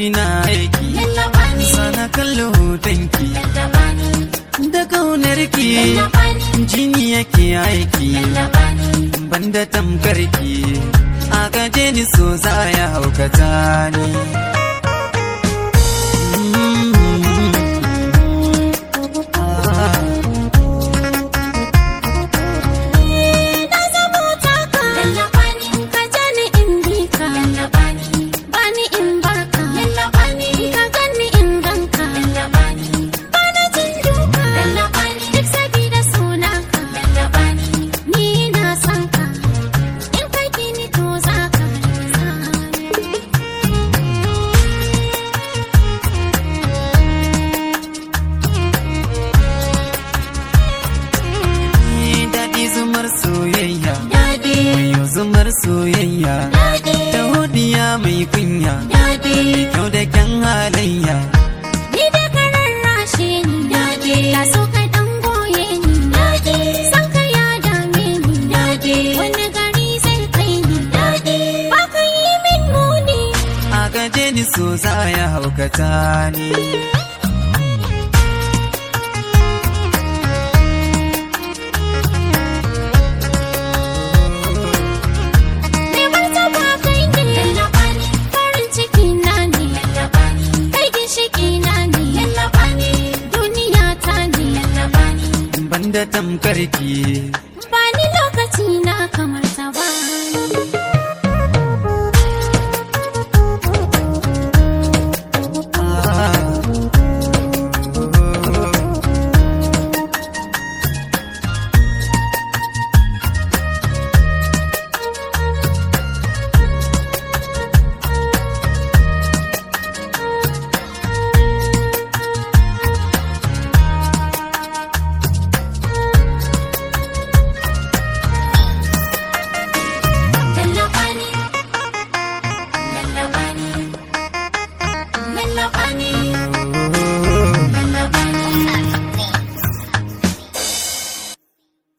na aiki lallaba ni sana kallo hotonki lallaba ni da kaunar ki lallaba ni jini yake aiki lallaba ni banda tamkarki a gaje ni so za ya haukata ni na zamo taka lallaba ni ka ja ni in bi ka lallaba ni ba ni in barka lallaba ni ka gani in ganka lallaba ni ba na jin duka lallaba ni duk sabida suna ka lallaba ni ni na san ka in kai ki ni to za ka daɗi zumar soyayya Daɗi, Wayo zumar soyayya daɗi, ta hodiya mai kunya daɗi. kyau da kyan halayya Ni da ka rarrashe ni daɗi Ka so ka ɗan goye ni daɗi San ka ya dame ni daɗi Wani gari zai kai ni daɗi Ba ka yi min muni a gaje ni so za ya haukata ni Mai martaba kai ne Lallaɓa ni Farin ciki na ne Lallaɓa ni Kai ginshiki na ne Lallaɓa ni Duniya ta ne Lallaɓa ni banda tamkarki